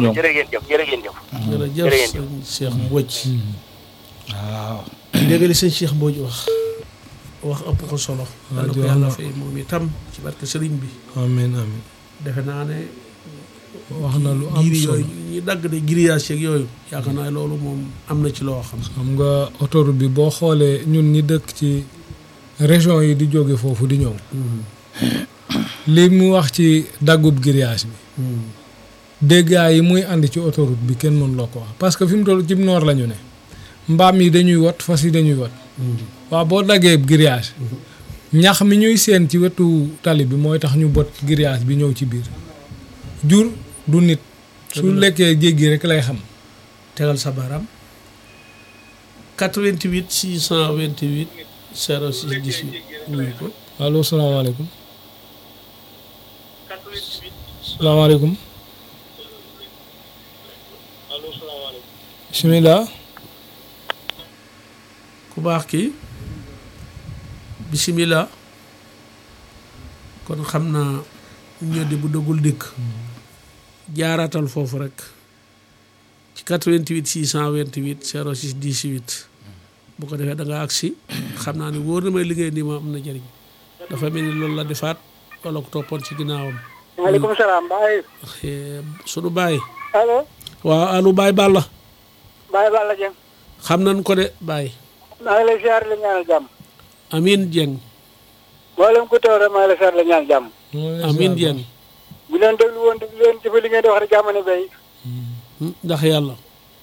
ñoom jërë ngeen jëf jërë ngeen jëf jërëjëf jërëjëf. sëñ Cheikh Mbodj waaw dégg li sëñ Cheikh Mbodj wax wax ëpp ko solo yàlla ko jox yàlla na- fay moom itam ci barke sëriñ bi amiin amiin defe naa ne wax na lu am giri solo yooyu ñi dagg de grillage yeeg yooyu yaakaar naa loolu moom am na ci loo xam xam nga autoroute bi boo xoolee ñun ñi dëkk ci région yi di jóge foofu di ñëw li mu wax ci daggub grillage bi dégâts yi muy andi ci autoroute bi kenn mënu la ko wax parce que fi mu toll ci noor la ñu ne mbaam yi dañuy wat fas yi dañuy wat waaw boo daggee grillage ñax mi ñuy seen ci wetu tali bi mooy tax ñu bot grillage bi ñëw ci biir jur du nit su lekkee jéggi rek lay xam tegal sa baaraam 88 628 06 18 nuyu ko allo salaamaaleykum salaamaaleykum bisimilah ku baax ki bisimilah kon xam naa ñoddi bu dëggul dikk jaaraatal foofu rek ci 88 628 06 18 bu ko defee da nga agsi xam naa ne wóor na may liggéey nii ma am na jëriñ dafa mel ni loolu la defaat wala ko toppoon ci ginnaawam maaleykum salaam Baye. Eh, sunu baay allo. waaw alu baay Balla Baye Balla Dieng. xam nañ ko de baay maa ngi lay ziar la ñaanal jàmm. Amin Dieng mboolem ku teew rek maa ngi lay ziar la ñaanal jàmm. Amin Dieng bu leen déglu woon di leen jëfe li ngeen di wax rek jàmm ne bay. Hmm, ndax yàlla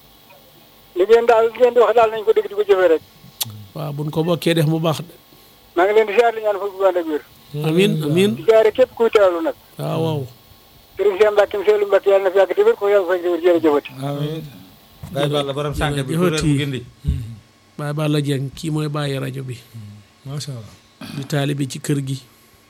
li ngeen daal li ngeen di wax daal nañ ko dégg di ko jëfee rek. waaw buñ ko bokkee def mu baax de maa ngi leen di ziar la ñaan fukki ànd ak wér. amin amin di ziare képp kuy teewlu nag. waaw waaw Sëriñ Cheikh Mbacke Seydou Mbacke yàlla na fi yàgg te wér ko yàlla fay wér jërëjëfati. amiin Baye Balla borom sànq bi jërëjëf kuréel bu Ati. gindi Baay Balla Dieng kii mooy bàyyi rajo bi macha allah di taalibe ci kër gi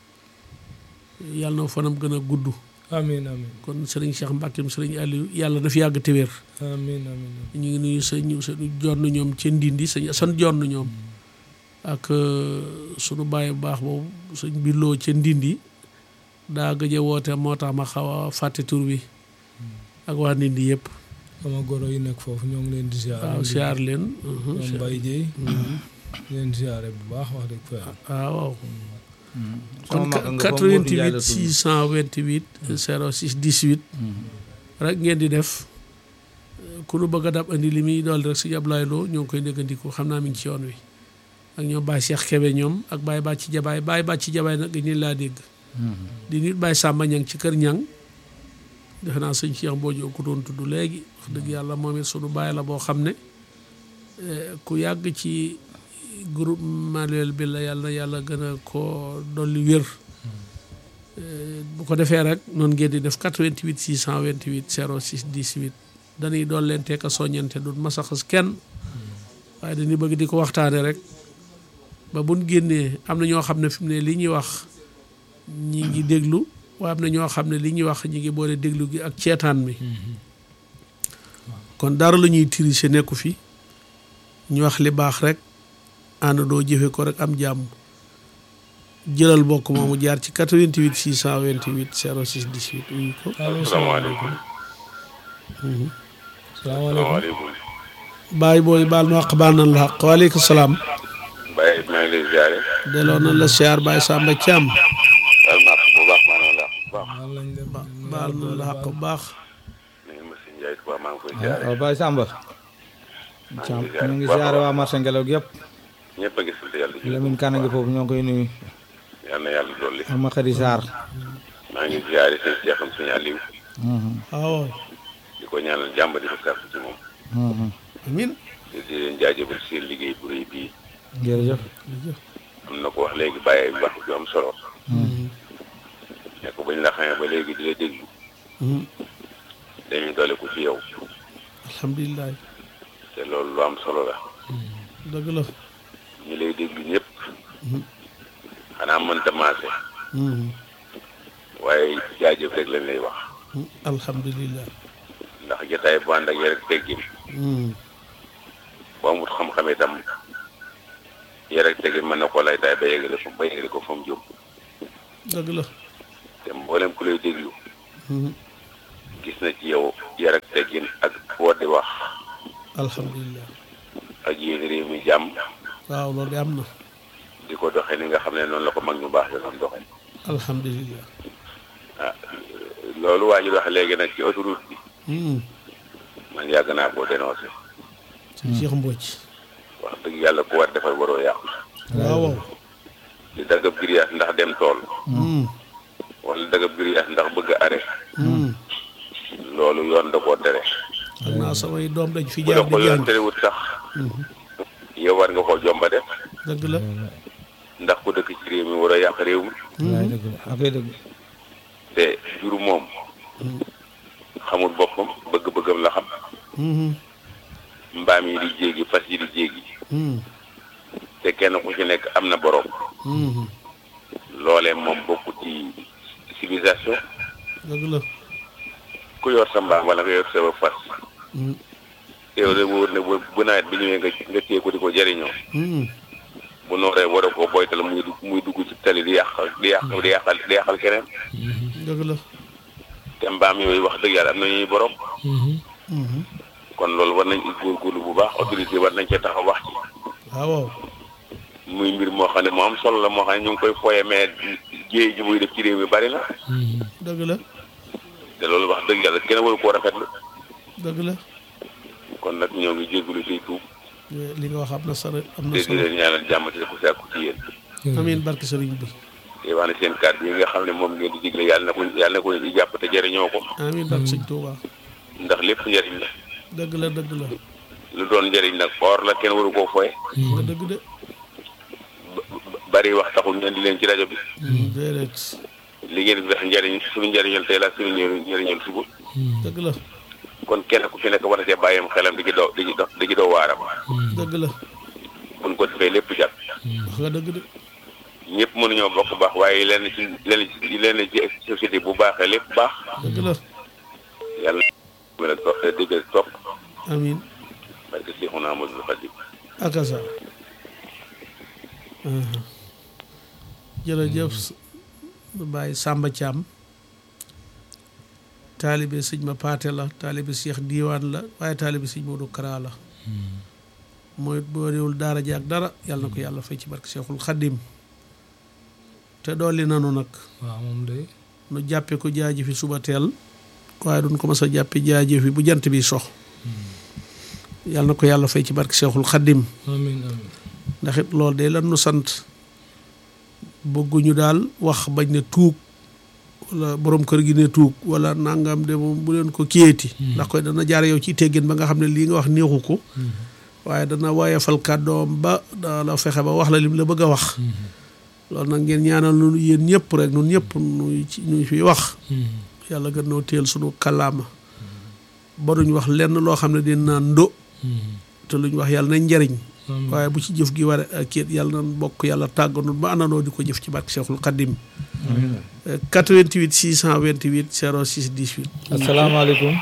yàlla na fanam gën a gudd amiin amiin kon sëriñ Cheikh Mbacke sëriñ Aliou yàlla na fi yàgg te wér amiin amiin ñu ngi nuyu sëñ sëñ jonn ñoom ca Ndindi sëñ Asan jonn ñoom ak euh, sunu baay bu baax boobu sëñ Billoo ca Ndindi daa gëj a woote moo tax ma xaw a fàtte tur bi ak waa Ndindi yëpp sama goro yi nekk foofu ñoo ngi leen di ziar waaw siyaar leen ñoom Baye Dieye leen ziare bu baax wax dëgg fa yàlla waaw waaw sama kon mag nga foofu Modou Ndiaye 88 la tudd 628 06 18 rek ngeen di def ku nu bëgg a dab andi li muy dool rek sëñ Ablaye Lo ñoo ngi koy néggandiku xam naa mi ngi ci yoon wi ak ñoom Baye Cheikh Kébé ñoom ak Baye Bàcci Jabaay Baye Bàcci Jabaay nag dañu laa dégg di nit Baye Samba Ñang ci kër Ñang defe naa sëñ Cheikh Mbodj ko doon tudd léegi wax dëgg yàlla moom it sunu baay la boo xam ne eh, ku yàgg ci groupe manuel bi la yàlla na yàlla gën a ko dolli wér Eh, bu ko defee rek noonu ngeen di def 88 628 06 18 dañuy dool leen teek a soññante du masaxas kenn waaye dañuy bëgg di ko waxtaane rek ba buñ génnee am na ñoo xam ne fi mu ne li ñuy wax ñi ngi déglu waaye am na ñoo xam ne li ñuy wax ñi ngi boole déglu gi ak ceetaan mi kon dara la ñuy tricher nekku fi ñu wax li baax rek ànd doo jëfe ko rek am jàmm jëlal bokk moomu jaar ci 88 628 06 18 uyu ko salaamaaleykum salaamaaleykum bàyyi booy baal ma wax baal nañ la xaq waaleykum salaam Baye maa ngi lay ziare delloo nañ la siyaar Baye Samba Thiam baal ma àq bu baax maa ngi la bu baax baal lañ leen baal nañ la xaq bu baax ni nga ma si Ndiaye Touba maa ngi koy ziare waaw Baye Samba Thiam ñu ngi ziare waa marché ngelaw gi yëpp ñëpp a ngi sant yàlla ji Lamine Kane ngi foofu ñoo ngi koy nuyu yal na yàlla dolli ak ma Khady Sarr maa ngi ziare seen seexam sëñ Aliou waaw di ko ñaanal jàmm di ko sàkku ci moom amin di di leen jaajëfal seen liggéey bu rëy bii jërëjëf am na ko wax léegi bàyyi wax ju am solo ne ko bañ la xamee ba léegi di la déglu dañuy doole ko ci yow alhamdulilah te loolu lu am solo la dëgg la ñi lay déglu ñëpp xanaa mënta maase waaye jaajëf rek lañ lay wax alhamdulilah ndax jotaay bu ànd ak yar ak teggin boo amut xam-xam itam yar ak teggin mën na koo lay taay ba yeggale ko ba yeggale ko fa mu jëm dëgg la te mboolem ku lay déglu gis na ci yow yar ak teggin ak boo di wax alhamdulilah ak yéen réew mi jàmm waaw loolu de am na di ko doxee ni nga xam ne noonu la ko mag ñu baax doon doxee alhamdulilah ah loolu waa ji wax léegi nag ci autoroute bi Hmm. man yàgg naa koo dénoncé sëñ Cheikh Mbodj wax dëgg yàlla ku war defar waroo yàqu waaw waaw di daggab giriyaas ndax dem tool Hmm. wala daggab giriyaas ndax bëgg a arrêt Hmm. loolu yoon da koo tere xam naa samay doom dañ fi bu la jaar ko di yoon jàng terewut sax yow war nga koo jomba def dëgg la ndax ku dëkk ci réew mi war a yàq réew mi wallaay dëgg la akay dëgg te jur moom xamul boppam bëgg-bëggam la xam Hmm. mbaam yi di jéegi fas yi di jéegi Hmm. te kenn ku ci nekk am na borom Hmm. loolee moom bokku ci civilisation dëgg la ku yor sa mbaam wala nga yor sa fas Hmm. yow de wóor ne bu bu nawet bi ñëwee nga nga téye ko di ko jëriñoo Hmm. bu nooree war a ko boytal muy dugg muy dugg ci tali di yàq di yàq di yàqal di yàqal keneen dëgg la te mbaam yooyu wax dëgg yàlla am na ñuy borom Hmm. kon loolu war nañ góorgóorlu bu baax autorité war nañ cee taxaw wax ci waaw waaw muy mbir moo xam ne moo am solo la moo xam ne ñu ngi koy foye mais jéey ji muy def ci réew mi bari na dëgg la te loolu wax dëgg yàlla kenn waru koo rafetlu dëgg la kon nag ñoo ngi jégalu tey tuub li nga wax am na solo am na te di solo leen ñaanal jàmm te ku sàkku ci yéen amiin barke sëriñ bi te wax ne seen kàddu yi nga xam ne moom ngeen di digle yàlla na ko yàlla na ko di jàpp te jëriñoo ko amiin barke sëñ Tuuba ndax lépp njëriñ la dëgg la dëgg la lu doon njëriñ nag or la kenn waru koo foye nga dëgg de bari wax taxul ngeen di leen ci rajo bi déedéet li ngeen di def njëriñ suñu njëriñal tey la suñu njëriñ njëriñal suba dëgg la kon kenn ku ci nekk war na cee bàyyam xelam di ci doo di ci do di ci doo waaram dëgg la buñ ko defee lépp jàpp wax nga dëgg de ñëpp mënuñoo bokk baax waaye lenn ci lenn ci lenn ci société bu baaxee lépp baax dëgg la yàlla mën a topp déggal topp amiin parce que Seexuna Ahmadul Xadim akasa jërëjëf Baye Samba Thiam taalibe sëñ ma paate la taalibe Cheikh Diiwaan la waaye taalibe sëñ Modou Kara la mooy boo réewul daara ji ak dara yàlla na ko yàlla fay ci barke Cheikhul Xadim te dolli nanu nag waaw moom de nu jàppe ko jaaji fi suba teel waaye duñ ko mas a jàppe jaaji fi bu jant bi sox yàlla na ko yàlla fay ci barke Cheikhul Xadim amiin amiin ndax it loolu de lan nu sant bëgguñu daal wax bañ ne tuug wala borom kër gi ne tuug wala nangam de moom bu leen ko kiyeeti ndax koy dana jaare yow ci teggin ba nga xam ne lii nga wax neexu ko waaye dana woyefal kàddoom ba daala fexe ba wax la lim la bëgg a wax loolu nag ngeen ñaanal nu yéen ñëpp rek nun ñëpp nuy ci nuy fi wax yàlla gën noo téel sunu kàllaama ba duñ wax lenn loo xam ne dina naan ndo te luñ wax yàlla nañ njariñ waaye bu ci jëf gi war a kéet yàlla nan bokk yàlla tàgganul ba àndandoo di ko jëf ci barke Cheikhul Khadim 88 628 06 18 asalaamaaleykum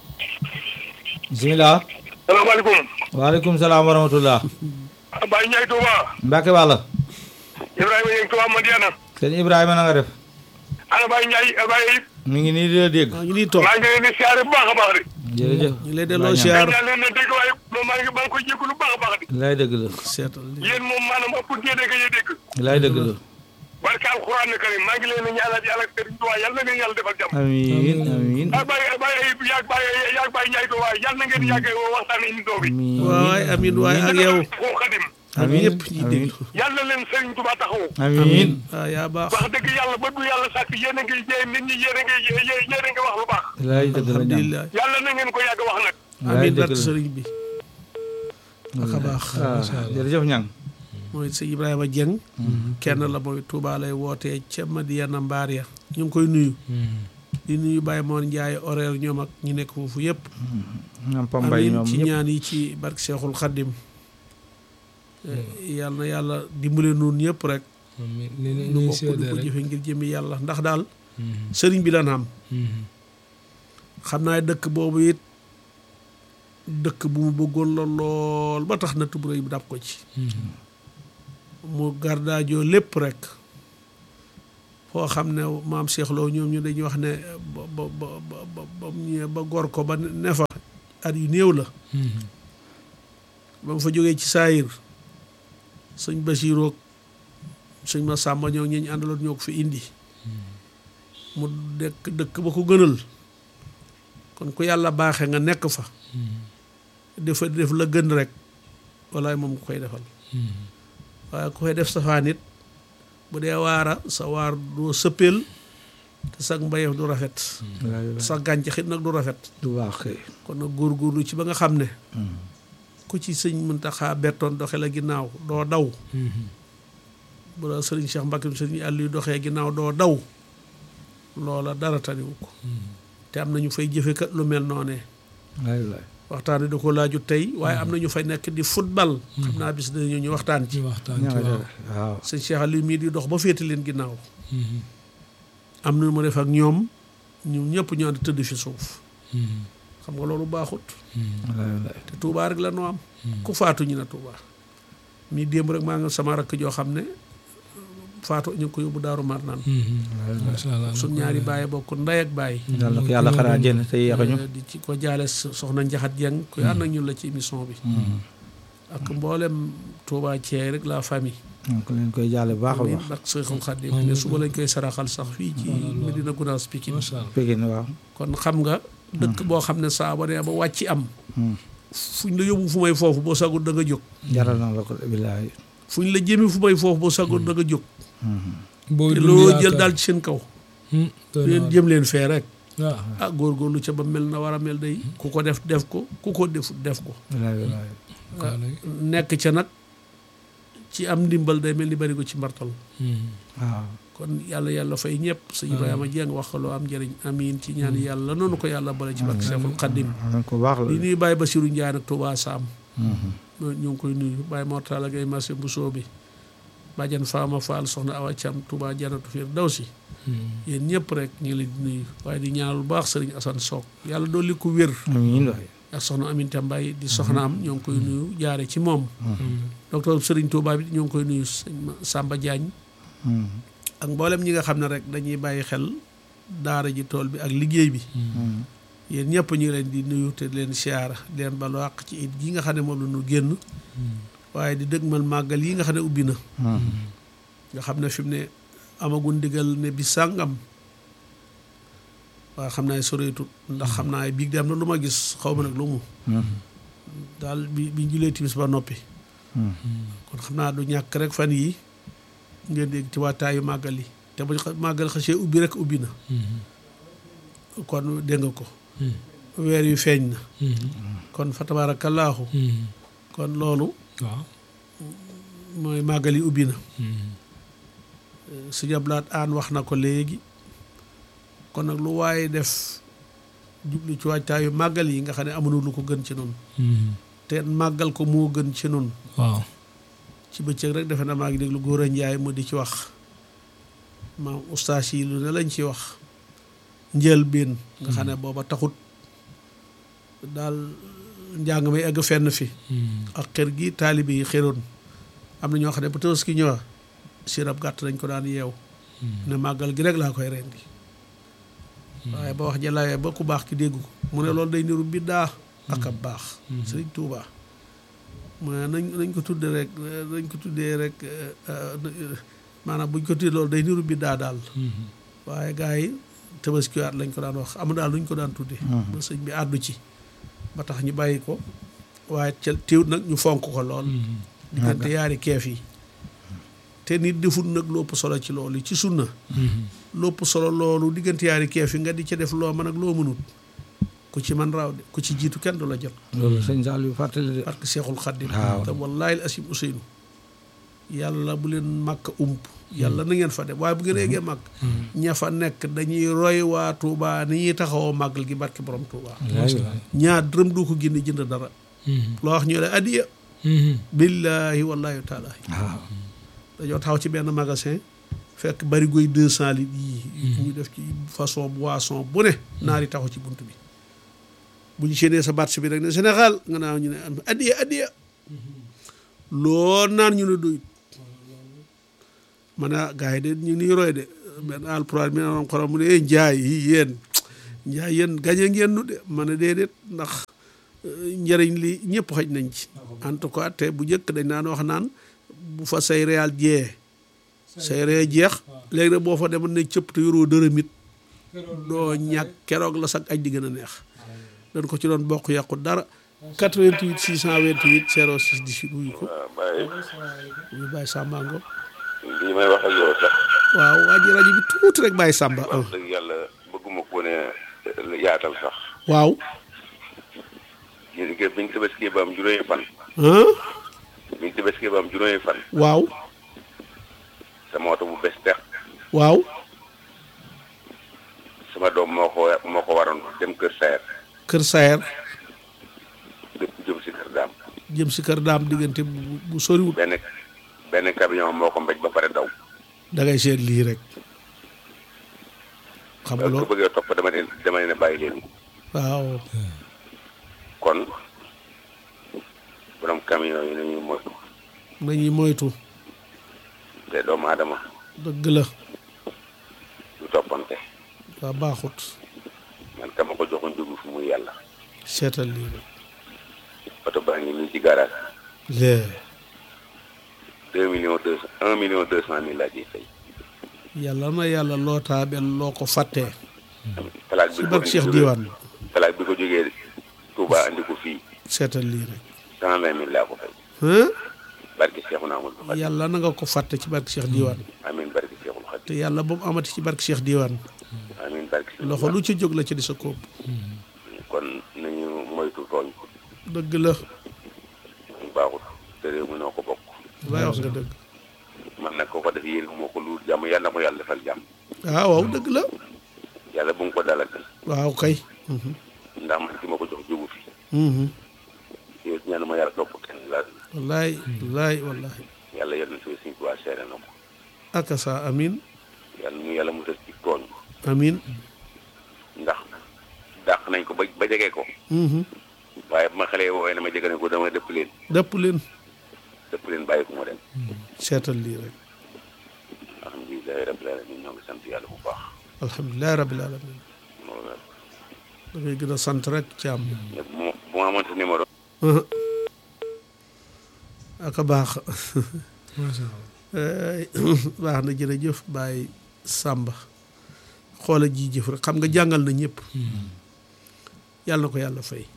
bisimilah salaamaaleykum. waaleykum salaam wa rahmatullah Baye Ndiaye Touba. Mbacke Balla Ibrahima Ndiaye Touba Madiana. sëñ Ibrahima na nga def ana Baye Ndiaye Baye it. mi ngi nii di la dégg maa ngi nii toog maa ngi leen di siyaare bu baax a baax de. jërëjëf ñu lay delloo Baye siyaar yaa leen ne dégg waaye maa ngi maa ngi koy jégalu bu baax a baax de. lay dëgg la seetal li yéen moom maanaam ëpp ngeen dégg ñu dégg. lay dëgg la barke alxuraan karim maa ngi leen di ñaanal yàlla ak Serigne Touba yàlla na leen yàlla defal jàmm. amiin amiin ah Baye Baye Ayib yaag Baye yaag Baye Ndiaye Touba yàlla na ngeen yàgg waxtaan émission bi. waay amin waay ak yow Cheikhul Khadim ak ñëpp ñi déglu yàlla leen Serigne Touba taxawu. amiin waaw yaa baax wax dëgg yàlla ba du yàlla sàkk yéen a ngi yee nit ñi yéen a ngi yéen a ngi wax lu baax. lay dëgg la ñam alhamdulilah yàlla na ngeen ko yàgg wax nag. lay amin dëgg barke la sëriñ bi ak a baax ah jërëjëf ñang mooy sëñ Ibrahima Dieng kenn la mooy Touba lay wootee ca Madiana Mbaar ya ñu ngi koy nuyu di nuyu Baye Moon Ndiaye horaire ñoom ak ñu nekk foofu yëpp ñam pambay amin ñoom ci ñëpp ñaan yi ci barke Cheikhul Khadim yàlla na yàlla dimbale noonu ñëpp rek amiin ni ni nu ñuy bokk seede di ko rek jëfe ngir jëmi yàlla ndax daal sëriñ bi lan am xam naa dëkk boobu it dëkk bu mu bëggoon la lool ba tax na tubréy bi dab ko ci mu gardaajoo lépp rek foo xam ne maam Cheikh Lo ñoom ñu dañuy wax ne ba ba ba ba ba ba mu ñëwee ba gor ko ba ne fa at yu néew la ba mu fa jógee ci saayir sëñ Basiiroog sëñ ma sàmba ñoo ñeñ àndaloon ñoo ko fi indi mu dekk dëkk ba ko gënal kon ku yàlla baaxee nga nekk fa defa def la gën rek walaay moom ku koy defal waaye ku koy def safaan it bu dee waara sa waar doo sëppeel te sag mbayeef du rafet sa gàncax it nag du rafet du baax kay kon nag góorgóorlu ci ba nga xam ne ku ci sëñ Muntaxa bettoon doxe la ginnaaw doo daw bu la sëriñ Cheikh Mbacke sëriñ Aliou doxee ginnaaw doo daw loola dara taniwu ko te am na ñu fay jëfe kat lu mel noonee waay waay waxtaan wi da ko laaju tey waaye am na ñu fay nekk di football xam naa bis dañu ñu waxtaan ci ci waxtaan ci ña nga waaw def waaw sëñ Cheikh Aliou mii di dox ba féete leen ginnaaw am na mu def ak ñoom ñu ñëpp ñu ànd tëdd fi suuf xam nga loolu baaxut wallaay wallaay te Touba rek la noo am ku faatu ñu ne Touba mii démb rek maa nga sama rakk joo xam ne faatu ñu ngi ko yóbbu Daaru Marnaan macha allah suñ ñaari bàyyi bokk ndey ak bàyyi yàlla ko yàlla xaraa jënd te yeexuñu di ci ko jaale soxna Njaxat Jeng ku ànd ak ñun la ci émission bi ak mboolem Touba Thiey rek la famille donc leen koy jaale bu baax a amiin baax ak Seexul Xaadim ne suba lañ koy saraxal sax fii ci Medina Gounass Pikine macha allah Pékin waaw kon xam nga dëkk boo xam ne saa ba nee ba wàcc am fuñ la yóbbu fu may foofu boo sagul da nga jóg jaral na la ko billaahi fuñ la jëmi fu may foofu boo sagul da nga jóg booy te dund loo yaakaar. jël daal ci seen kaw Hmm, doy na leen waar. jëm leen fee rek waaw ah góorgóorlu ca ba mel na war a mel day ku ko def def ko ku ko defut def ko billaahi billaahi waaw léegi. nekk ca nag ci am ndimbal day mel ni bari ko ci mbartal Hmm. waaw kon yàlla yàlla fay ñëpp sëñ Ibrahima Dieng wax ko loo am njëriñ amiin ci ñaan yàlla noonu ko yàlla bale ci barke Seexul Xaddim am ko baax la di nuyu Baye Bassirou Ndiaye nag Touba Sam ñu ngi koy nuyu Baye Mortala Gaye marché bu soobi Badiane Fama Fall soxna Awa Thiam Touba Janatu Firdawsi Hmm. yéen ñëpp rek ñu ngi leen di nuyu waaye di ñaanal bu baax sëriñ Assane Sock yàlla dolli ko wér amiin waay ak soxna Aminta Mbaye di soxnaam ñoo ngi koy nuyu jaare ci moom docteur Sëriñ Touba bi ñoo ngi koy nuyu sëñ Ma- Samba Diagne ak mboolem ñi nga xam ne rek dañuy bàyyi xel daara ji tool bi ak liggéey bi yéen ñëpp ñu ngi leen di nuyu te di leen siyaara di leen balu àq ci it gi nga xam ne moom la ñu génn waaye di dëgmal màggal yi nga xam ne ubbi na nga xam ne fi mu ne amagun ndigal ne bi sàngam waaye xam naa soreetut ndax xam naa biig de am na lu ma gis xaw ma nag lu mu daal bi bi julee timis ba noppi kon xam naa du ñàkk rek fan yi ngeen dégg ci waataayu màggal yi te bu xa- màggal xasee ubbi rek ubbi na kon dégg nga ko weer yu feeñ na kon fa tabaarakallaahu kon loolu waaw mooy màggal yi ubbi na su jablaat aan wax na ko léegi kon nag lu waaye def jublu ci waajtaayu màggal yi nga xam ne amuñu lu ko gën ci noonu te màggal ko moo gën ci noonu waaw ci bëccëg rek defe na maa ngi déglu góor a njaay mu di ci wax maam ustaas yi lu ne lañ ci wax njëlbéen nga xam ne booba taxut daal njàng may egg fenn fi ak xër gi taalibe yi xëroon am na ñoo xam ne bu Tabaski ñëwa sirab gàtt dañ ko daan yeew ne màggal gi rek laa koy rendi waaye ba wax jalawee ba ku baax ki dégg ko mu ne loolu day niru biddaa ak ab baax sëriñ Tuubaa mu ne nañ nañ ko tudde rek nañ ko tuddee rek maanaam buñ ko tuddee loolu day niru biddaa daal waaye gars yi tabaskiwaat lañ ko daan wax am daal luñ ko daan tuddee ba sëñ bi àddu ci ba tax ñu bàyyi ko waaye ca teewut nag ñu fonk ko lool diggante yaari keef yi te nit deful nag lopp solo ci loolu ci sunna lopp solo loolu diggante yaari keef yi nga di ca def loo mën ak loo mënut ku ci man raaw de ku ci jiitu kenn du la jot loolu sëñ Saliou fàttali de parce que Seexul Xaddim waaw. te wallaahi asim Ousseynou yàlla bu leen màkk ump yàlla na ngeen fa dem waaye bu ngeen eggee màkk ña fa nekk dañuy roy waa Touba ni ñuy taxawoo màggal gi barke borom Touba ñaar dërëm du ko génne jënd dara loo wax ñu ne addiya billaahi wallaahi taalaahi waaw dañoo taxaw ci benn magasin fekk bari goy deux cent litres yii ñu def ci façon boisson bu ne naari taxaw ci bunt bi bu ñu séenee sa baat bi rek ne Sénégal nga naan ñu ne addiya addiya loo naan ñu ne doyut ma ne ah gars yi de ñu ngi nii roy de benn alpulaar mi am xorom mu ne eh njaay yi yéen njaay yéen gañe ngeen nu de ma ne déedéet ndax euh, njëriñ li ñëpp xaj nañ ci en tout cas te bu njëkk dañ naan wax naan bu fa say réal jee say réal jeex léegi nag boo fa demoon ne cëpp te yoroo dërëm it doo ñàkk keroog la sag aj di gën a neex dañ ko ci doon bokk yàqu dara 88 628 06 18 wuyu ko waaw Baye wuyu Baye Samba Ngo lii may wax ak yow sax waaw waa ji rajo bi tuuti rek Baye Samba ah wax dëgg yàlla bëgguma ko ne yaatal sax waaw gis nga biñ tabaski ba am juróomi fan ah biñ tabaski ba am juróomi fan waaw sama oto bu bees tex waaw sama doom moo ko moo ko waroon dem kër Sayer Kër Sayer lépp jëm si kër daam jëm si kër daam diggante bu bu soriwut benn benn camion moo ko mbéj ba pare daw da ngay seet lii rek xam nga ko loolu bëggee topp dama ne dama ne bàyyi leen waaw kon borom camion yi nañuy moytu nañuy moytu te doomu aadama dëgg la du toppante waa baaxut man kama ko joxoon jógu fu muy yàlla seetal lii rek oto baa ngi nii ci garage lee deux millions deux cent un million deux cent mille laa ciy fay yàlla na yàlla lootaa benn loo ko fàttee plaque si bi ko barke Cheikh indi Diwane plaque bi ko jógee Touba andi ko fii seetal lii rek cent vingt mille laa ko fay hein barke Cheikhu naa Amadou Fati yàlla na nga ko fàtte ci barke Cheikh Diwane amiin barke Cheikhul te Xadim yàlla ba mu amati ci barke Cheikh Diwane amiin barke Cheikhul loxo lu ci jóg la ci di sa kóob kon nañu moytu tooñ dëgg la ñu baaxut te réew mi noo ko bokk lay wax nga dëgg man nag ko ko def yéen moo ko lu jàmm yàlla na ko yàlla defal jàmm waaw waaw dëgg la yàlla bu mu ko dalal waaw kay mhm, ndax man ki ma ko jox jógu fi mhm. yow ñaanu ma yàlla topp kenn la wallaay wallaay wallaay yàlla yor na si suñu tubaab seere na ko akasa amin yàlla mu yàlla musal ci tooñ amin ndax dàq nañ ko ba ba jege ko mhm. waaye bu ma xale woowee na ma jege ne ko dama dëpp leen dëpp leen dëpp leen bàyyi ko ma dem seetal lii rek alhamdulilahi rabbil alamin ñoo ngi sant yàlla bu baax alhamdulilah rabbil alamin loolu la da ngay gën a sant rek ci am mais bu ma bu ma amoon sa numéro aka baax macha allah Eh, baax na jërëjëf Baye Samba xoola ji jëf rek xam nga jàngal na ñëpp yàlla na ko yàlla fay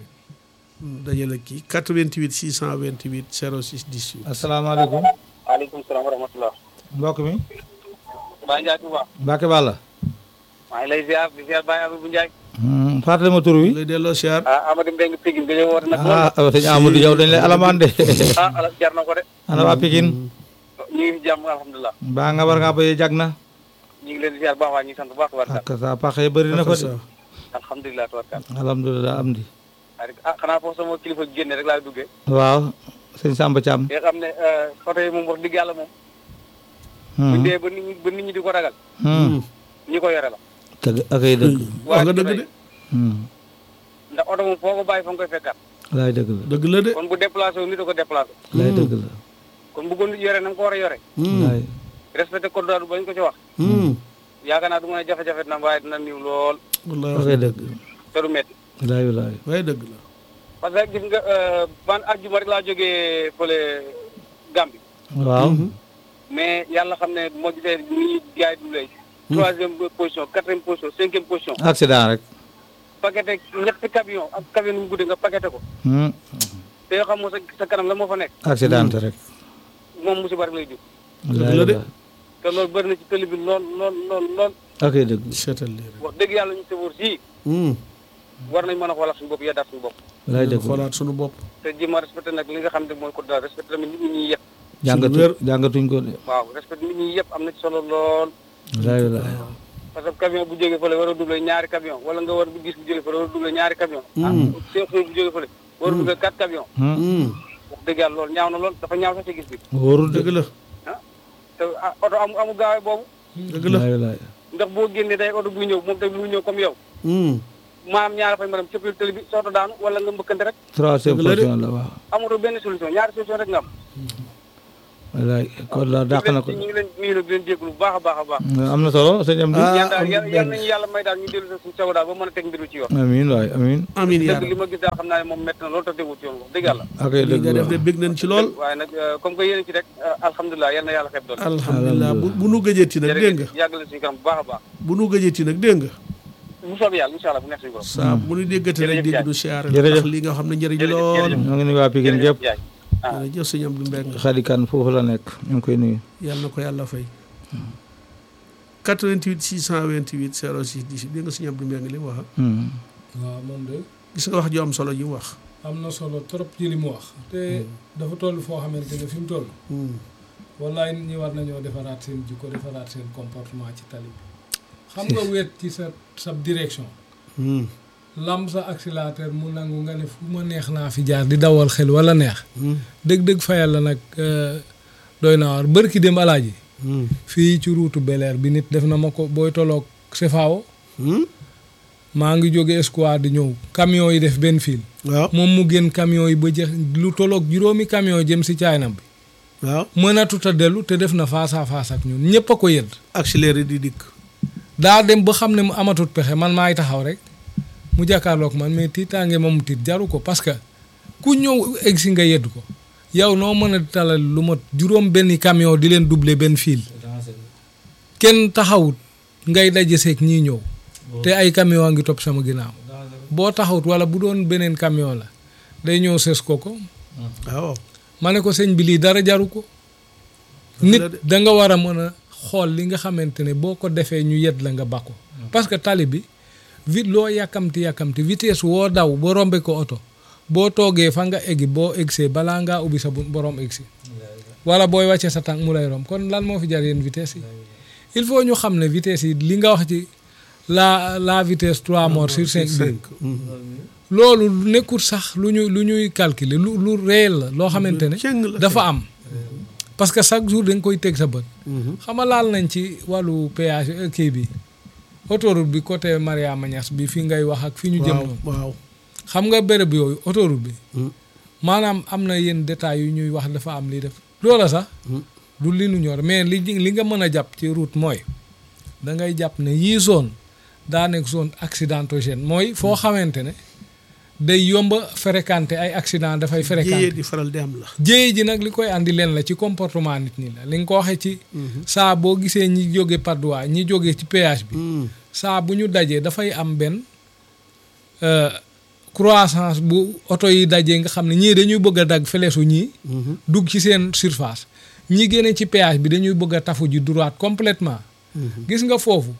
dajale kii 88 628 06 18 asalaamaaleykum waaleykum salaam wa rahmatulah. mbokk mi Baye Ndiaye Touba. Mbacke Balla maa ngi lay ziar di ziar Baye Abibou Ndiaye. fàttali ma tur wi lay delloo siyaar ah Amadou Mbengue Pikine nga ñëw woote nag. ah sëñ Amadou yow dañ lay alamaan de ah ala jar na ko de. ana waa Pikine ñu ngi fi jàmm alhamdulilah. baa nga war ngaa béyee jag na ñu ngi leen di ziar baax waa ñu ngi sant bu baax tubarkalla. ak sa paxe bëri na fa de Akasa. alhamdulilah tubarkalla. alhamdulilah am di ah xanaa foofu sama kilifa génne rek laa duggee. waaw sëñ Samba Thiam nga xam ne photo yi moom wax dëgg yàlla moom. bu dee ba nit ñi ba nit ñi di ko ragal. ñi ko yore la. dëgg ak ay dëgg wax nga dëgg de ndax oto moom foo ko bàyyi fa nga koy fekkaat. laay dëgg la dëgg la de kon bu déplacé wu nit a ko déplacé. laay dëgg la kon bu ko nit yore na nga ko war a yore. laay respecté code daal bañ ko ci wax. yaakaar naa du mën a jafe-jafe na waaye dina niw lool wallaay ak wax ay dëgg te du métti. laay laay waaye dëgg la parce que gis nga ban àjjuma rek laa jógee fële Gambie. waaw mais yàlla xam ne moo gisee ni ñuy jaay du lay. troisième position quatrième position cinquième position. accident rek paqueté ñetti camion ak camion nu mu guddee nga paqueté ko. Hmm. te yoo xam moo sa sa kanam la moo fa nekk. accident rek moom musiba rek lay jur. laay la de. laay te loolu bëri na ci télé bi lool lool lool lool. ak ay dëgg seetal lii rek wax dëgg yàlla ñu sëfoor sii war nañ mën a xoolal suñu bopp yeddaat suñu bopp. laay ñu dëgg xoolaat sunu bopp te jéem a respecté nag li nga xam ne mooy code daal respecté tamit nit ñi ñuy yëpp. jàngatu wér. jàngatuñ ko de waaw respecté nit ñi yëpp am na ci solo lool. laay laay parce que camion bu jógee fële war a doublé ñaari camion wala nga war bu gis bu jógee fële war a doublé ñaari camion. ah seen xëy bu jógee fële war a doublé quatre camion. wax dëgg yàlla loolu ñaaw na lool dafa ñaaw sax ci gis bi. wóorul de dëgg la ah te ah oto amu amu gaawee boobu dëgg la laay laay ndax boo génnee day oto buy ñëw moom tamit muy ñëw comme yow maanaam ñaara fay maanaam cëppil tëli bi sooto daanu wala nga mbëkkante rek troisième Dëgg la de. position la waaw amatoo benn solution ñaari solution rek nga am wallaay kon la dàq na ko ñu ngi leen ñu ngi leen di leen jégalu bu baax a baax a baax am na solo sëñ Amdi Ah, yéen daal am yal benn. yal nañu yàlla may daal ñu dellu sa suñu sago daal ba mën a teg mbiru ci yoon amiin waay amiin amiin yaa dëgg li ma gis daal xam naa ne moom métti na loolu te tegul ci yoon wax dëgg yàlla ak li dëgg nga def de waaw bég nañ ci lool waaye nag euh, comme que yéen a ci rek euh, alhamdulilah yal na yàlla xeeb doon alhamdulilah bu bu nu gëjëti nag dégg nga jërëjëf yàgg leen suñu kanam bu baax a baax bu nu gëjëti nag dégg nga bu soobee yàlla incha allah bu nekk suñu borom saa bu nu déggati rek Jërëjëf dégg Ndiaye. du siyaare Jërëjëf. ndax li nga xam ne njëriñ Jërëjëf, lool jërëjëf. ñoo ngi nuyu waa Pikine jërëjëf gépp Ndiaye ah jërëjëf sëñ Abdou Mbengue xadikan foofu la nekk ñu ngi koy nuyu yàlla na ko yàlla fay 88 628 06 10 dégg nga sëñ Abdou Mbengue li mu wax Hmm. waaw moom de gis nga wax ju am solo ji mu wax am na solo trop ci li mu wax te dafa toll foo xamante ne fi mu toll wallaay nit ñi war nañoo defaraat seen jikko defaraat seen comportement ci tali bi xam nga wéet ci sa sa direction lam sa accélérateur mu nangu nga ne fu ma neex naa fi jaar di dawal xel wala neex dëgg-dëgg fa yàlla nag euh, doy naa war bërki dem alaaji fii ci ruutu Bel-Air bi nit def na ma ko booy tolloog Cefao maa ngi jóge Escouade di ñëw camion yi def benn fil waaw moom mu génn camion yi ba jeex lu tolloog juróomi camion jëm si caaynam bi waaw mënatut a dellu te def na face à face ak ñun ñëpp a ko yëdd accéléré di dikk daa dem ba xam ne mu amatut pexe man maay taxaw rek mu jàkkaarloog man mais tiitaange moom mu tiit jaru ko parce que ku ñëw egg si nga yedd ko yow noo mën a talal lu mat juróom benn camion di leen doubler benn fil kenn taxawut ngay daje seeg ñii ñëw te ay camion a ngi topp sama ginnaaw boo taxawut wala bu doon beneen camion la day ñëw ses ko ko waaw ma ne ko sëñ bi lii dara jaru ko nit la de. da nga war a mën a xool li nga xamante ne boo ko defee ñu yedd la nga bakko parce que tali bi vite loo yàkkamti yàkkamti vitesse woo daw ba rombe ko oto boo toogee fa nga eggi boo eggsee balaa ngaa ubbi sa bu borom eggsi wala booy wàcce sa tànk mu lay rom kon lan moo fi jar yéen vitesse yi il faut ñu xam ne vitesse yi li nga wax ci la la vitesse 3 morts sur 5 bi loolu nekkul sax lu ñu lu ñuy calculer lu lu réel la loo xamante ne cëng la dafa am parce que chaque jour da nga koy teg sa bët xam nga laal nañ ci wàllu péage euh, kii bi autoroute bi côté Mariama Niass bi fi ngay wax ak fi ñu jëm waaw noonu waaw xam nga béréb yooyu autoroute bi Mm. maanaam am na yenn détails yu ñuy wax dafa am lii def loola sax du li nu ñor mais li li nga mën a jàpp ci route mooy da ngay jàpp ne yii zone daa nekk zone accidentogène mooy foo xamante ne day yomba fréquenter ay accident dafay fréquenter jiyee di faral di am la jéey ji nag li koy andi leen la ci comportement nit ñi la li nga ko waxee ci saa boo gisee ñi jóge Padois ñi jóge ci péage bi saa bu ñu dajee dafay am benn euh, croissance bu oto yi dajee nga xam ne ñii dañuy bëgg a dagg feleesu ñii dugg ci seen surface ñi génne ci péage bi dañuy bëgg a tafu ji droite complètement gis nga foofu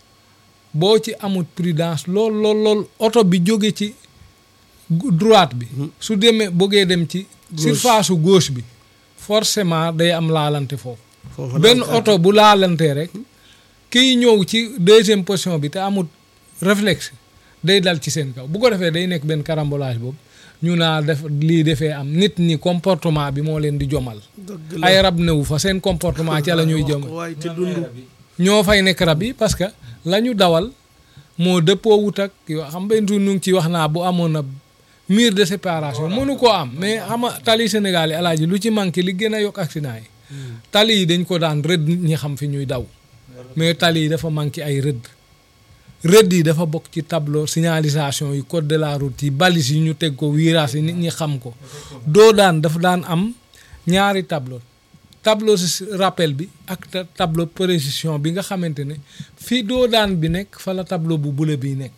boo ci amut prudence lool lool lool oto bi jóge ci gu- droite bi su demee bëggee dem ci surface su gauche bi forcément day am laalante foofu foofu benn la oto bu laalantee rek kiy ñëw ci deuxième position bi te amul réflexe day dal ci seen kaw bu ko defee day nekk benn carambolage boobu ñu naa def lii defee am nit ñi comportement bi moo leen di jomal dëgg la ay rab newu fa seen comportement ca la ñuy jëm waaye te dund ñoo fay nekk rab yi parce que la ñu dawal moo dëppoo wut ak yoo xam nga nu ngi ci wax naa bu amoon na mur de séparation mënu koo am mais xam nga tali Sénégal yi alaaji lu ci manqué li gën a yokk accident yi tali yi dañ ko daan rëdd nit ñi xam fi ñuy daw mais tali yi dafa manqué ay rëdd rëdd yi dafa bokk ci tableau signalisation yi code de la route yi balise yi ñu teg ko virage yi nit ñi xam ko doo daan dafa daan am ñaari tableau tableau si rappel bi ak ta- tableau précision bi nga xamante ne fii doo daan bi nekk fa la tableau bu bula bi nekk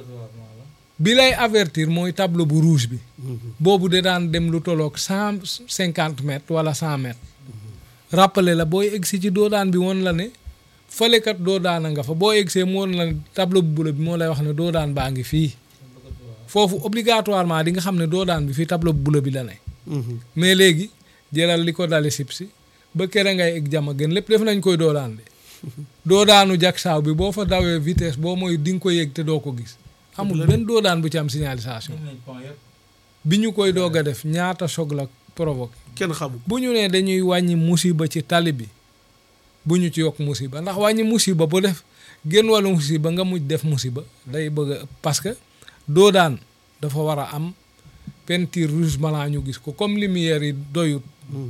bi lay avertir mooy tableau bu rouge bi boobu de daan dem lu tolloog cent cinquante mètres wala cent mètres rappelé la booy egsi ci doo daan bi woon la ne fëlekat doo daan a nga fa boo egsee mu woon la ne tableau bu bula bi moo lay wax ne doo daan baa ngi fii foofu obligatoirement di nga xam ne doo daan bi fii tableau bu bula bi la ne mais léegi jëlal li ko dale sib si ba kere ngay egg jama gën lépp def nañ koy doo daan de doo daanu jak saaw bi boo fa dawee vitesse boo mooy di nga ko yëg te doo ko gis amul benn doo daan bu ci am signalisation bi ñu koy doog a def ñaata choc la provoqué kenn xamul bu ñu nee dañuy wàññi musiba ci tali bi bu ñu ci yokk musiba ndax wàññi musiba bu def génn wàllu musiba nga mujj def musiba day bëgg a parce que doo daan dafa war a am peinture rouge blanc ñu gis ko comme lumière yi doyut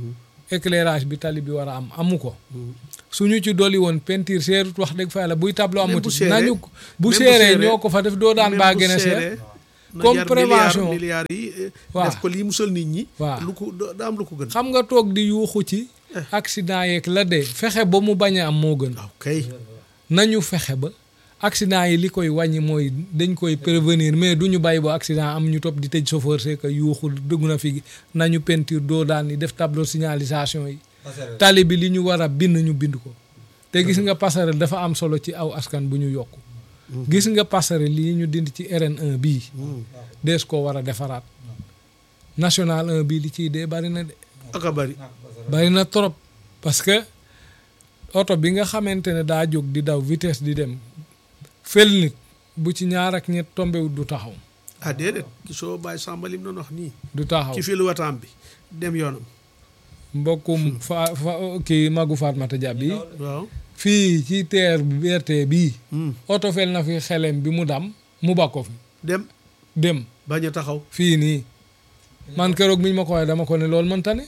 éclairage bi tali bi war a am amu ko suñu ci dolli woon peinture seerut wax dëgg fa yàlla buy tableau Même bu amuti seeree- nañu bu même bu seeree seeree- ñoo ko fa def doo daan Même baa bu gën a seeree, seer na Comme jar prévention. milliards milliards yi eh, Waaw. def ko lii musal nit ñi Waaw. lu ko da da am lu ko gën xam nga toog di yuuxu ci accident yeeg la dee fexe ba mu bañ a am moo gën waaw kay nañu fexe ba accident yi li koy wàññi mooy dañ koy prévenir mais du ñu bàyyi ba accident am ñu topp di tëj chauffeur c'est que yuuxul dëgg na fi nañu peinture doo daan yi def tableau signalisation yi tali bi li ñu war a bind ñu bind ko te gis nga passerelle dafa am solo ci aw askan bu ñu yokk gis nga passerelle lii ñu dind ci RN1 bii dees koo war a defaraat national 1 bii li ciy dee bari na de ak a bari bari na trop parce que oto bi nga xamante ne daa jóg di daw vitesse di dem fel nit bu ci ñaar ak ñett tombewut du taxaw ah déedéet gisoo bàyyi sàmba lim doon wax nii du taxaw ci filu wataam bi dem yoonam mbokkum fa fa kii magu Fatmata Dia bi waaw fii ci teer BRT bii Hmm. oto fel na fi xelem bi mu dam mu bakko fi dem dem bañ a taxaw fii nii man keroog mi ñu ma ko waxee dama ko ne loolu mënta ne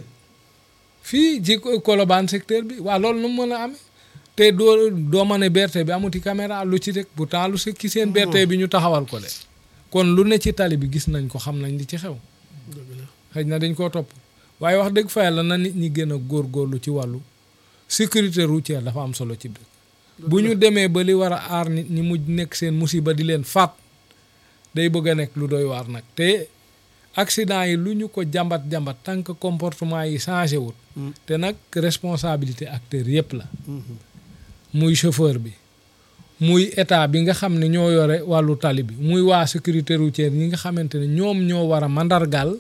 fii ci Colobane secteur bi waa loolu nu mu mën a amee te doo doo ma ne BRT bi amuti caméra lu ci rek pourtant lu si ci seen BRT bi ñu taxawal ko de kon lu ne ci tali bi gis nañ ko xam nañ li ci xew dëgg la xëy na dañ koo topp waaye wax dëgg fa yàlla na nit ñi gën a góorgóorlu ci wàllu sécurité routière dafa am solo ci dëkk bu ñu demee ba li war a aar nit ñi mujj nekk seen musiba di leen faat day bëgg a nekk lu doy waar nag te accident yi lu ñu ko jàmbat jàmbat tant que comportement yi changé wut te nag responsabilité acteur yépp la muy chauffeur bi muy état bi nga xam ne ñoo yore wàllu tali bi muy waa sécurité routière ñi nga xamante ne ñoom ñoo war a mandargaal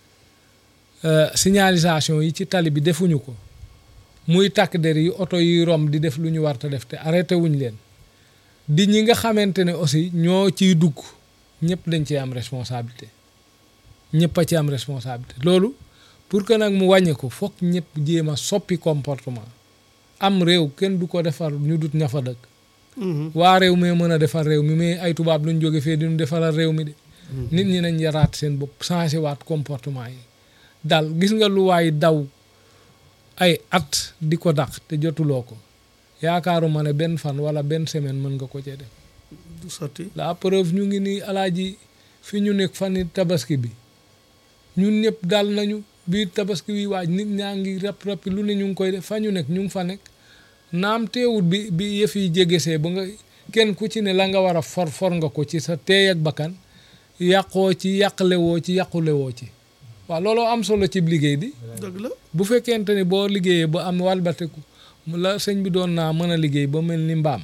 euh, signalisation yi ci tali bi defuñu ko muy takk der yi oto yi rom di def lu ñu war ta def te arrêté wuñ leen di ñi nga xamante ne aussi ñoo ciy dugg ñëpp dañ ci am responsabilité ñëpp a ci am responsabilité loolu pour que nag mu wàññi ko foog ñëpp jéem a soppi comportement am réew kenn du ko defar ñu dut ña fa dëkk waa réew mi mën a defar réew mi mais ay tubaab luñ jóge fee diñu defaral réew mi de nit ñi nañ yaraat seen bopp changé waat comportement yi dal gis nga lu waay daw ay at di ko dàq te jotuloo ko yaakaaruma ne benn fan wala benn semaine mën nga ko cee def du sotti la preuve ñu ngi nii alaaji fi ñu nekk fan tabaski bi ñun ñëpp dal nañu biir tabaski bi waaj nit ñaa ngi rap rapi lu ne ñu ngi koy def fa ñu nekk ñu ngi fa nekk naam teewut bi bi yëf yi jégesee ba nga kenn ku ci ne la nga war a for for nga ko ci sa teey ak bakkan yàqoo ci yàqlewoo ci yàqulewoo ci waaw looloo am solo ci liggéey bi dëgg la bu fekkente ni boo liggéeyee ba am walbateku la sëñ bi doon naa mën a liggéey ba mel ni mbaam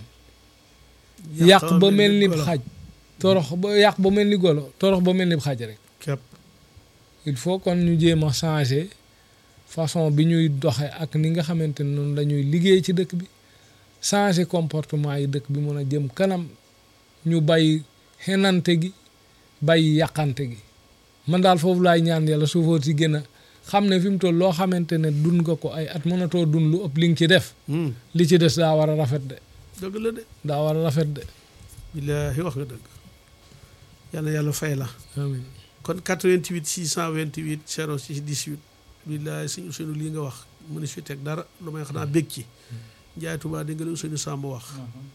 yàq ba mel ni golo. xaj torox ba yàq ba mel ni golo torox ba mel ni xaj rek képp il faut kon ñu jéem a changer façon bi ñuy doxe ak ni nga xamante ne noonu la ñuy liggéey ci dëkk bi changer comportement yi dëkk bi mën a jëm kanam ñu bàyyi xenante gi bàyyi yàqante gi man daal foofu laay ñaan yàlla suufóor si gën a xam ne fi mu toll loo xamante ne dund nga ko ay at mënatoo dund lu ëpp li nga ci def li ci des daa war a rafet de dëgg la de daa war a rafet de billaahi wax nga dëgg yàlla yàlla fay la amiin kon 88 628 06 18 billaahi sëñ Ousseynou lii nga wax mu ne si teg dara lu may xanaa bég ci Njaay Tuubaa di nga la Ousseynou Samb wax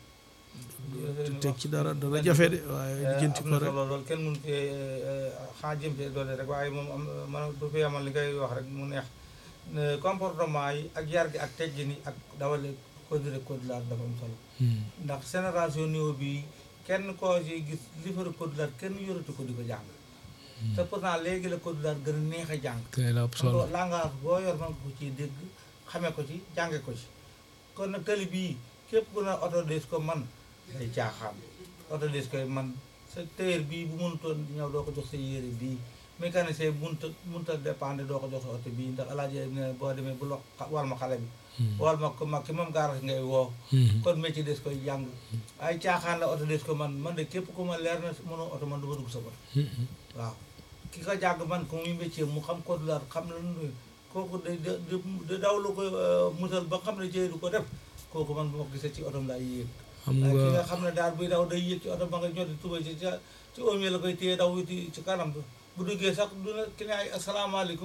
te teg ci dara dana jafe de waaye lijjanti am ko na rek solo lool kenn mun fee xaa jëm fee doole rek waaye moom am man du fi amal li ngay wax rek mu neex ne comportement yi ak yar gi ak teggin yi ak dawale code de code laat dafa am solo ndax génération niveau bi kenn koo ci gis li fa code laat kenn yoratu ko di ko jàng te pourtant léegi la code laat gën a neex a jàng tey la ëpp solo xam nga langage boo yor man ko ci dégg xamee ko ci jànge ko ci kon nag tali bii képp ku ne oto des ko man day caaxaan oto des koy man sa téer bii bu mënutoon ñëw doo ko jox sa yére bii mécanicien bi mënut a mënut a dépendre doo ko jox sa oto bii ndax alaaji ne boo demee bu lo wal ma xale bi wal ma ko mag ki moom garage ngay woo kon métier des koy jàng ay caaxaan la oto des ko man man de képp ku ma leer na mënoo oto man du ma dugg sa oto waaw ki ko jàng man ko muy métier mu xam ko dulaat xam la nu kooku da da daw lu ko musal ba xam ne jëy du ko def kooku man bu ma ko gisee ci otom laay yéeg xam waaye ki nga nga xam ne daal buy daw day yéeg ci oto ba nga ñoo di tuba ci ca ci oom yi la koy téye daw wuti ci kanam bu duggee sax du ne ki ne ay asalaamaaleykum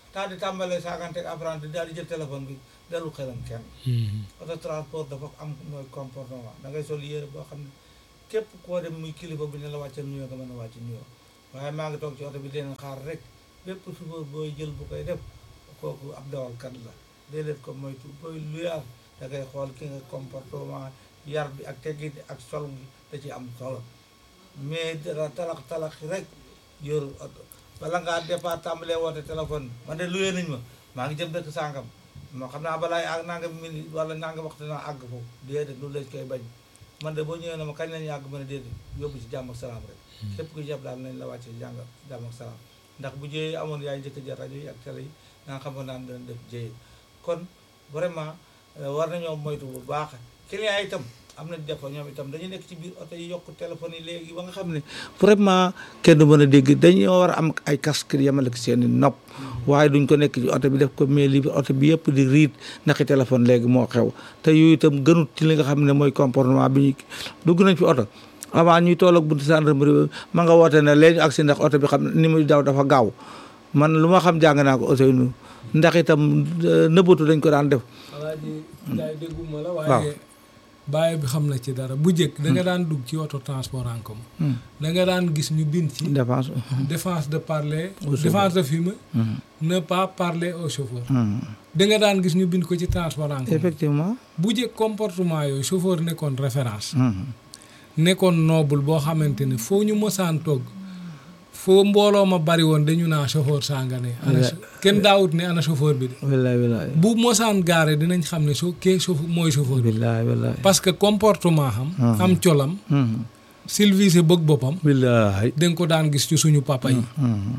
daal di tàmbalee saagante ak apprenti daal di jël téléphone bi dellu xelam kenn auto transport dafa am mooy comportement da ngay sol yére boo xam ne képp koo dem muy kilifa bi ne la wàccal nuyoo nga mën a wàcc nuyoo waaye maa ngi toog ci oto bi deen xaar rek bépp chauffeur booy jël bu koy def kooku ab dawalkat la déedéet ko moytu booy luyaas da ngay xool ki nga comportement yar bi ak teggin ak sol gi da ci am solo mais dara talax talax rek yor oto bala ngaa départ tàmbalee woote téléphone man de luyee nañ ma maa ngi jëm dëkk sàngam moo xam naa balaay ak nangam minute wala nangam waxtu naa àgg foofu déedéet lu lañ koy bañ man de boo ñëwee na ma kañ lañu àgg ma ne déedéet yóbbu ci jàmm ak salaam rek képp ku jàpp daal nañ la wàcce jàng jàmm ak salaam ndax bu jëyee amoon yaay njëkk jar rajo yi ak télé yi nga xamoon naan dana def jëyee kon vraiment war nañoo moytu bu baax client itam am na des fois ñoom itam dañu nekk ci biir oto yi yokk téléphone yi léegi ba nga xam ne vraiment kenn du mën a dégg dañoo war a am ay casque yemale ko seen i nopp waaye duñ ko nekk ci oto bi def ko mais li oto bi yëpp di riit ndaxi téléphone léegi moo xew te yooyu itam gënut ci li nga xam ne mooy comportement bi ñu dugg nañ fi oto avant ñuy toll ak buntu gendarmerie ma nga woote ne léegi agsi ndax oto bi xam ni muy daw dafa gaaw man lu ma xam jàng naa ko oto yi nu ndax itam nëbbatu dañ ko daan def alaaji daay dégguma la waaw. waaye bàyyi bi xam na ci dara bu njëkk da nga daan dugg ci auto transport en commun da nga daan gis ñu bind ci défense défense de parler Au chauffeur. défense de fumer ne pas parler au chauffeur da nga daan gis ñu bind ko ci transport en commun effectivement bu njëkk comportement yooyu chauffeur nekkoon référence nekkoon noble boo xamante ne foo ñu mosaan togg foo mbooloo ma bari woon dañu naa chauffeur sanga ne ana Ouais. kenn daawut ne ana chauffeur bi de wallaay wallaay bu mosaan gaare dinañ xam ne soo kee chauffeur mooy chauffeur bi wallaay wallaay parce que comportement xam am colam silvise bëgg boppam wallaay da nga ko daan gis ci suñu papa yi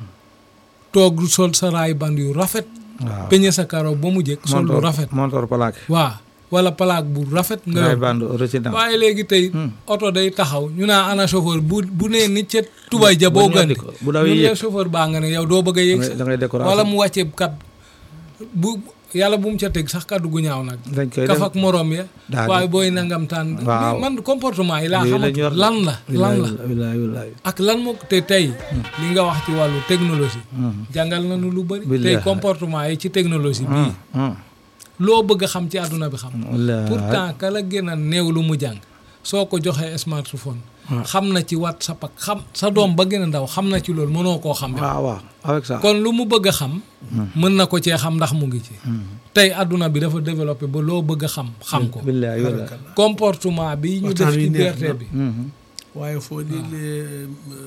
toog sol sa raay band yu rafet waaw peñe sa karo ba mu jëkk sol lu rafet montor plaque waa wala plaque bu rafet nga ngay yor bande original waaye léegi tey oto day taxaw ñu naa ana chauffeur bu bu nee ni ca tubay ja boo bu ñoddi gandi ko, bu dawee ñu yëg. ne chauffeur baa nga ne yow doo bëgg a yéeg da ngay décoration wala mu wàcce kat bu yàlla bu mu ca teg sax kaddu gu ñaaw nag dañ koy kaf def ak morom ya Daal di- waaye booy nangam taan Waaw. man comportement yi laa Yooyu la xamatu ñor de. lan la lan la wallaay wallaay ak lan moo te tey li nga wax ci wàllu technologie jàngal nañu lu bëri tey Billaahi. comportement yi ci technologie bii loo bëgg a xam ci àdduna bi xam wallaay pourtant ka la gën a néew lu mu jàng soo ko joxee smartphone xam na ci whatsapp ak xam sa doom ba gën a ndaw xam na ci loolu mënoo koo xam yow. waaw waaw avec ça kon lu mu bëgg a xam mën na ko cee xam ndax mu ngi ci tey àdduna bi dafa développé ba loo bëgg a xam xam ko billaay wallaay comportement bi ñu def Waxtaan wi ci neex BRT na. bi waaye foo déglee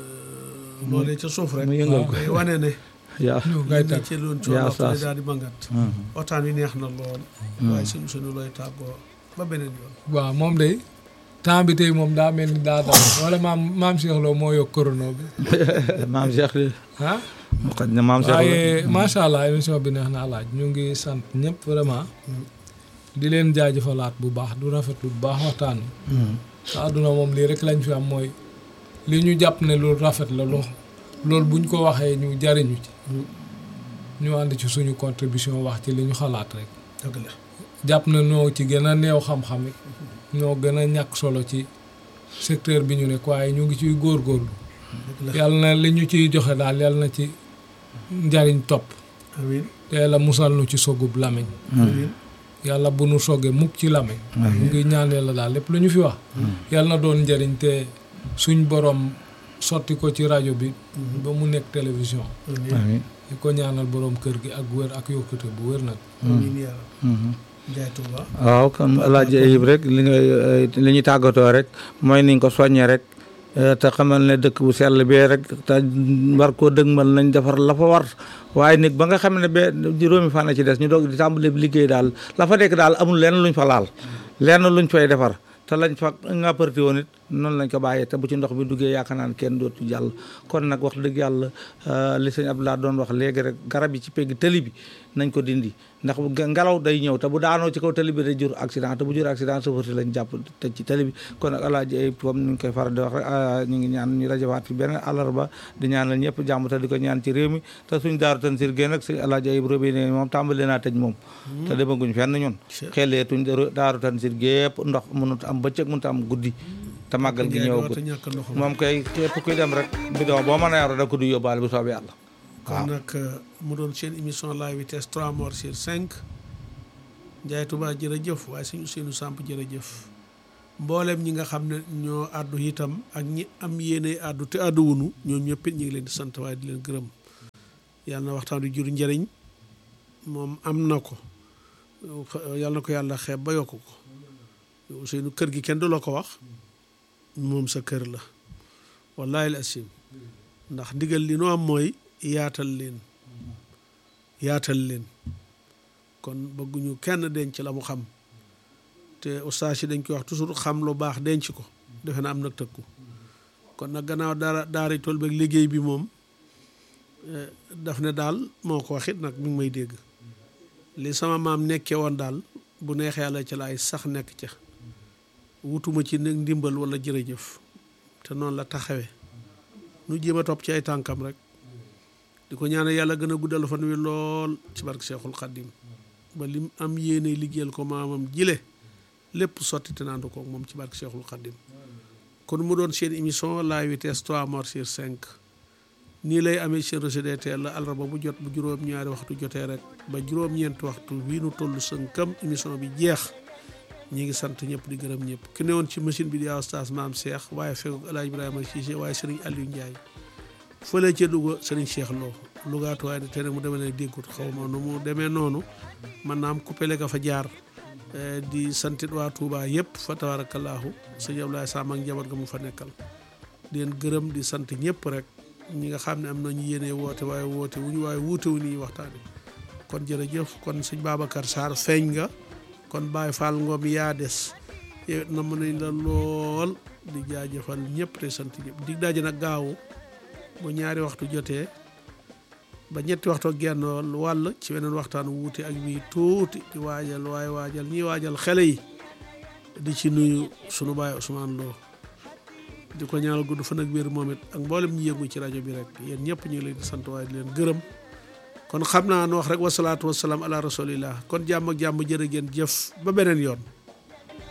loolee ca suuf rek mu yëngal ko. day wane ne yaa ñu ngay li tag ci loon yaa coono saas. daal di mangat waxtaan wi neex na lool waaye suñu suñu looy tàggoo ba beneen yoon waaw moom day temps bi tey moom daa mel ni daa daw wala maam maam Cheikh Lo moo yokk corona bi maam Cheikh li ah mu xaj na maam Cheikh waaye macha allah émission bi neex na laaj ñu ngi sant ñëpp vraiment di leen jaajëfalaat bu baax du rafetlu bu baax waxtaan wi te àdduna moom lii rek lañ fi am mooy li ñu jàpp ne lu rafet la lu loolu buñ ko waxee ñu jariñu ci ñu ànd ci suñu contribution wax ci li ñu xalaat rek dëgg la jàpp na ñoo ci gën a néew xam-xam it ñoo gën a ñàkk solo ci secteur bi ñu nekk waaye ñu ngi ciy góorgóorlu dëgg la yàlla na li ñu ciy joxe daal yàlla na ci njariñ topp amiin te yàlla musal nu ci sogub lamiñ amiin yàlla bu nu soggee mukk ci lamiñ mu ngi ñaan yàlla daal lépp lu ñu fi wax yàlla na doon njariñ te suñ borom sotti ko ci rajo bi ba mu nekk télévision amiin amiin di ko ñaanal borom kër gi ak wér ak yokkute bu wér nag amiin yàlla Njaay Tuuba waaw kon alaaji Ayib rek li nga li ñuy tàggatoo rek mooy niñ ko soññee rek eh, te xamal ne dëkk bu sell bee rek te war koo dëgmal nañ defar la fa war waaye nag ba nga xam ne be juróomi fan a ci des ñu doog di tàmbali liggéey daal la fa nekk daal amul lenn luñ fa laal lenn luñ fay defar te lañ fa ngàpparti woon it noonu lañ ko bàyyee te bu ci ndox bi duggee yaakaar naa ne kenn dootu jàll kon nag wax dëgg yàlla eh, li sëñ Abdoulaye doon wax léegi rek garab yi ci pegg tëli bi nañ ko dindi ndax bu ge- ngelaw day ñëw te bu daanoo ci kaw tali bi day jur accident te bu jur accident chauffeur si lañ jàpp tëj ci tali bi kon nag alaaji ay comme ni ñu koy faral di wax rek ah, ñu ngi ñaan ñu rajawaat fi beneen àllarba di ñaanal ñëpp jàmm te di ko ñaan ci réew mi te suñ daaru tan sir génn ak si alaaji ay robinet moom tàmbali naa tëj moom te demaguñ fenn ñun xeleetuñ daaru tan sir gépp ndox mënut am bëccëg mënut am guddi te màggal gi Njaay ñëwagut dootu ñàkk ndox moom kay képp kuy dem rek bidon boo mën a yaru da ko du yóbbaale bu soobee yàlla kon nag mu doon seen émission la vitesse 3 morts sur 5 Ndiaye Touba jërëjëf waaye suñu seenu samp jërëjëf mboolem ñi nga xam ne ñoo àddu itam ak ñi am yéene àddu te àddu wunu ñoom ñëpp it ñu ngi leen di sant waaye di leen gërëm yàlla na waxtaan wi jur njëriñ moom am na ko yàlla na ko yàlla xeeb ba yokk ko seenu kër gi kenn du la ko wax moom sa kër la wallahi al asim ndax ndigal li nu am mooy yaatal leen yaatal leen kon bëgguñu kenn denc la mu xam te ustaas yi dañ koy wax toujours xam lu baax denc ko defe na am nag tëkku kon nag gannaaw daara daara tool beeg liggéey bi moom daf ne daal moo ko waxit nag mi ngi may dégg li sama maam nekkee woon daal bu neexee yàlla ca laay sax nekk ca wutuma ci nag ndimbal wala jërëjëf te noonu la taxawee nu jéem a topp ci ay tànkam rek di ko ñaanal yàlla gën a guddal fan wi lool ci barke Seexul Xaddim ba lim am yéene liggéeyal ko maamam jile lépp sotti te naandu ko moom ci barke Seexul Xaddim kon mu doon seen émission la vitesse 3 morts sur 5 nii lay amee seen RCDTL la àllarba bu jot bu juróom-ñaari waxtu jotee rek ba juróom-ñeenti waxtu wii nu toll sënkam émission bi jeex ñi ngi sant ñëpp di gërëm ñëpp ki ne woon ci machine bi di Oustaz Maam Cheikh waaye fekk El Hadj Ibrahima Cissé waaye Serigne Aliou Ndiaye fële ca Louga Serigne Cheikh Lo Lougaatuwaay de te ne mu demee ne déggut xaw ma nu mu demee noonu man naam coupé ka fa jaar di santit waa Touba yëpp fa tabarakallahu sëñ Abdoulaye Sam ak njaboot ga mu fa nekkal di leen gërëm di sant ñëpp rek ñi nga xam ne am nañu yéene woote waaye woote wuñu waaye wuute wu ñuy waxtaane kon jërëjëf kon sëñ Babacar Sarr feeñ nga kon Baye Fall Ngom yaa des yow na mën nañ la lool di jaajëfal ñëpp te sant ñëpp di daje nag gaawu bu ñaari waxtu jotee ba ñetti waxtu ak genn wàll ci weneen waxtaan wuute ak bii tuuti di waajal waaye waajal ñiy waajal xele yi di ci nuyu sunu baay Ousmane Lo di ko ñaanal gudd fan ak wér moom it ak mboolem ñi yëngu ci rajo bi rek yéen ñëpp ñu ngi leen di sant waaye di leen gërëm kon xam naa nu wax rek wasalaatu wasalaam ala rasulillah kon jàmm ak jàmm jërë ngeen jëf ba beneen yoon